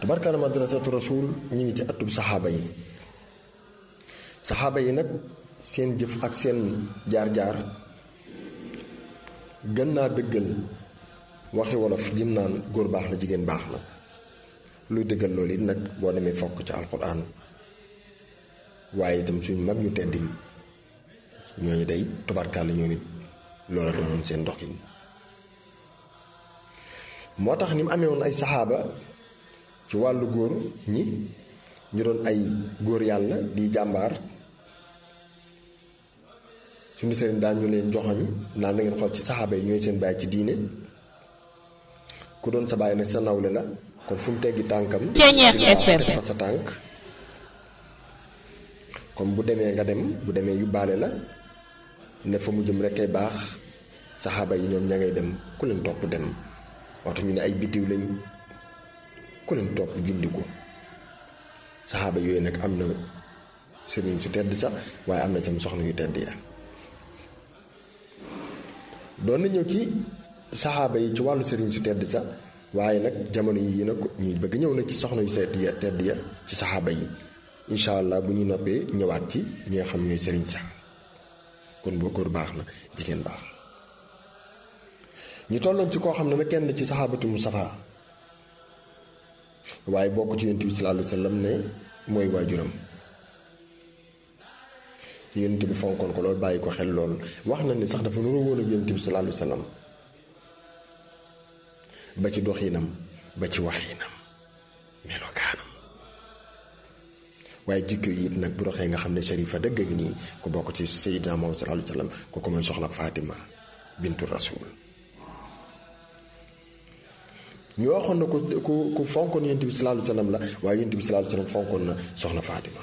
tabarkaana madrasatu rasul ñi ngi ci atub saxaaba yi saxaaba yi nag seen jëf ak seen jaar-jaar gën naa dëggal waxi wolof jëm naan góor baax na jigéen baax na luy dëggal loolu it nag boo demee fokk ci alquran waaye itam suñ mag ñu tedd ñi ñooñu day tubarkaale ñoo nit loola doonoon seen doxin moo tax ni mu amee woon ay saxaaba ci wàllu góor ñi ñu doon ay góor yàlla di jàmbaar suñu sëriñ daan ñu leen joxoñ naan na ngeen xool ci saxaaba yi ñooy seen baay ci diine ku doon sa baay nag sa nawle la kon fu mu teggi tànkam teg fa sa tànk comme bu demee nga dem bu demee yóbbaale la ne fa mu jëm rek kay baax saxaaba yi ñoom ña ngay dem ku leen topp dem waxtu ñu ne ay biddiw lañ ku leen topp gindiku saxaaba yooyu nag am na sëriñ su tedd sax waaye am na sam soxna yu tedd ya doon na ñëw ci saxaaba yi ci wàllu sëriñ su tedd sax waaye nag jamono yi nag ñuy bëgg ñëw nag ci soxna yu tedd ya tedd ya ci saxaaba yi incha allah bu ñu noppee ñëwaat ci ñi nga xam ñooy sëriñ sax kon boo góor baax na jigéen baax na ñu tolloon ci koo xam ne nag kenn ci saxaabatu Mustafa waaye bokk ci yonent bi sallallahu alayhi wa sallam ne mooy waajuram ci yonent bi fonkoon ko loolu bàyyi ko xel lool wax na ni sax dafa nuroo woon ak yonent bi sallallahu alayhi wa sallam ba ci doxinam ba ci waxinam melokaanam waaye jikko yi it nag bu doxee nga xam ne sharifa dëgg ngi nii ku bokk ci sayyidina Muhammad sallallahu alayhi wa sallam kooku mooy soxna Fatima bintu rasul ñu waxoon na ko ku ku fonkoon yonent bi sallallahu alayhi wa sallam la waaye yonent bi sallallahu alayhi wa sallam fonkoon na soxna Fatima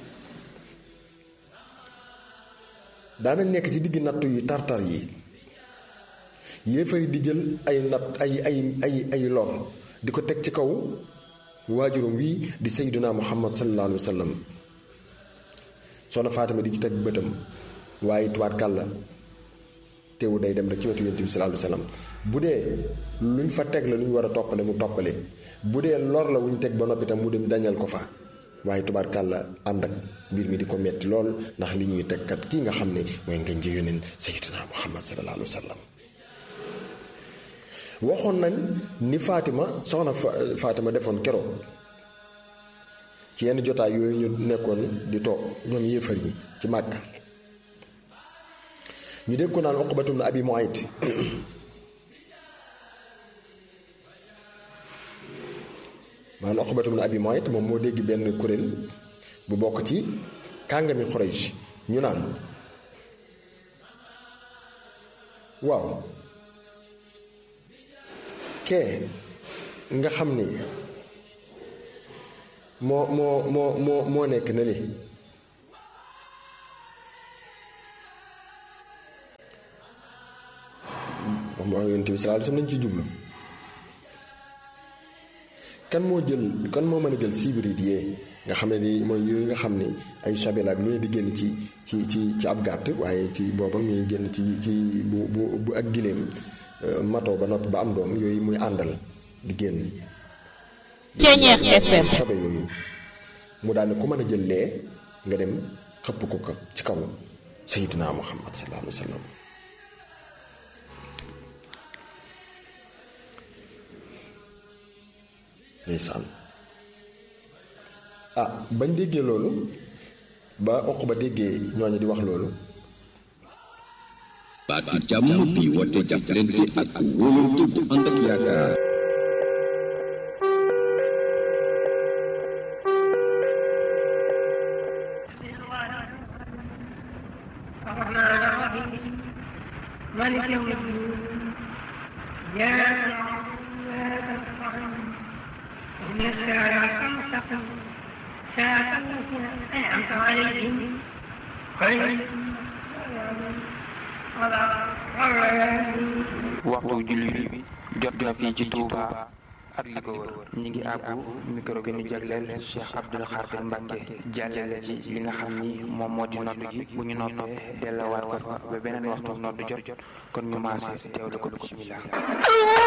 daanañ nekk ci digg nattu yi tartar yi yéefar yi di jël ay natt ay ay ay ay lor di ko teg ci kaw waajurum wii di sayyiduna muhammad sallallahu alayhi wa sallam soxna Fatima di ci teg bëtam waaye tuwaat kàlla teewu day dem rek ci wetu yonent bi sallallahu alayhi wa sallam bu dee luñ fa teg la lu ñu war a toppale mu toppale bu dee lor la wu ñu teg ba noppi tam mu dem dañal ko fa waaye tubaarkàlla ànd ak mbir mi di ko metti lool ndax li ñuy tegkat kii nga xam ne mooy ngeen ji yoneen sayyiduna muhammad sallallahu alayhi wa sallam waxoon nañ ni Fatima soxna Fatima defoon keroog ci yenn jotaay yooyu ñu nekkoon di toog ñoom yéefar yi ci Màkka ñu dégg ko naan Uqbatu ibn Abi Muayt maanaam Uqbatu ibn Abi Muayt moom moo dégg benn kuréel bu bokk ci kàngami Quraysh ñu naan waaw kee nga xam ni moo moo moo moo moo nekk na li wax yonent bi sallallahu alayhi wasallam nañ ci jublu kan moo jël kan moo mën a jël sibirit yee nga xam ne di mooy yooyu nga xam ne ay sabela ak lu ne di génn ci ci ci ci ab gàtt waaye ci boobam ñuy génn ci ci bu bu bu ak gileem matoo ba noppi ba am doom yooyu muy àndal di génn Ceeñeex FM sobe yooyu mu daal ne ku mën a jël lee nga dem xëpp ko ko ci kaw sayyidina muhammad sallallahu alayhi wa sallam ndeysaan ah bañ déggee loolu ba oq ba déggee ñooñu di wax loolu baatu jàmm bi woote jàppalante ak wóolante bu ànd ak yaakaar الرحمن الرحيم مالك يوم الدين إياك نعبد وإياك نستعين اهدنا الصراط المستقيم صراط الذين أنعمت عليهم غير المغضوب عليهم ولا الضالين waxtu julli bi jot na fii ci Touba ak li ko wër ñi ngi àbbu micro gi ñu jagleel Cheikh Abdoul Khadir Mbacke jàllale ci li nga xam ni moom moo di nodd gi bu ñu noppee delluwaat ko fa ba beneen waxtu nodd jot jot kon ñu maase teewlu ko bismillah